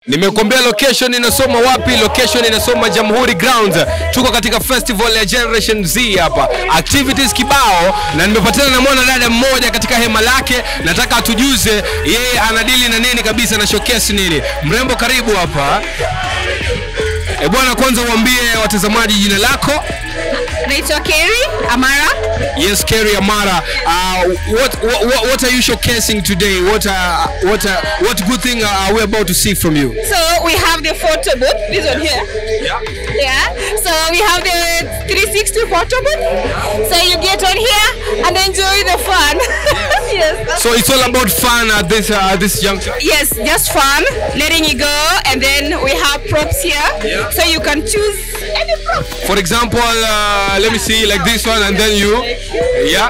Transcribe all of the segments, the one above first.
Nimekwambia location inasoma wapi? Location inasoma Jamhuri Grounds. Tuko katika festival ya Generation Z hapa, activities kibao, na nimepatana na mwana dada mmoja katika hema lake. Nataka atujuze yeye anadili na nini kabisa na showcase nini. Mrembo, karibu hapa. E bwana, kwanza uambie watazamaji jina lako. Naitwa Kerry Amara. Yes, Kerry Amara. Uh, what, what what are you showcasing today? What uh, what uh, what good thing are we about to see from you? So we have the photo booth, this one here. Yeah. Yeah. So we have the 360 photo booth. So you get on here and enjoy the fun. yes. So it's all about fun at this uh, at this juncture. Yes, just fun, letting it go, and then we have props here, Yeah. so you can choose any prop. For example, uh, let me see like this one, and then you, yeah.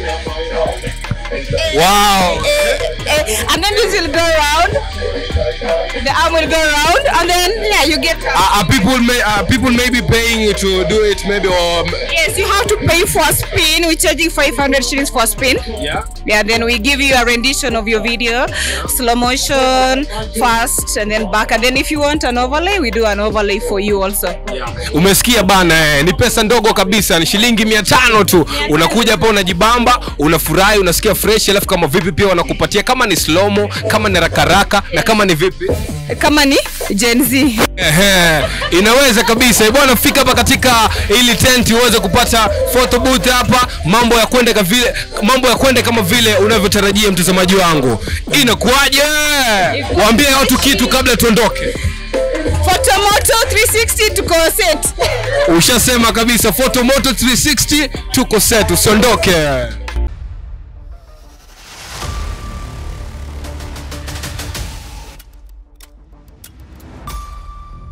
Wow. Eh, and then this will go around. The arm will go around, and then yeah, you get. Are, are people may are people maybe paying to do it maybe or Yes, you have to pay for a spin. We're charging 500 shillings for a spin. yeah? Yeah, then we give you a rendition of your video, slow motion, fast, and then back. And then if you want an overlay, we do an overlay for you also. Umesikia bana eh, ni pesa ndogo kabisa, ni shilingi mia tano tu. Unakuja hapa unajibamba, unafurahi, unasikia fresh, alafu kama vipi pia wanakupatia kama ni slomo, kama ni rakaraka na kama ni vipi Kama ni Gen Z. Ehe, inaweza kabisa Eh, bwana, fika hapa katika ili tent uweze kupata photo booth hapa, mambo ya kwenda kama vile mambo ya kwenda kama vile unavyotarajia mtazamaji wangu. Inakuwaje? Waambie watu kitu kabla tuondoke. Photomoto 360 tuko set. Ushasema kabisa, photo moto 360 tuko set, usiondoke.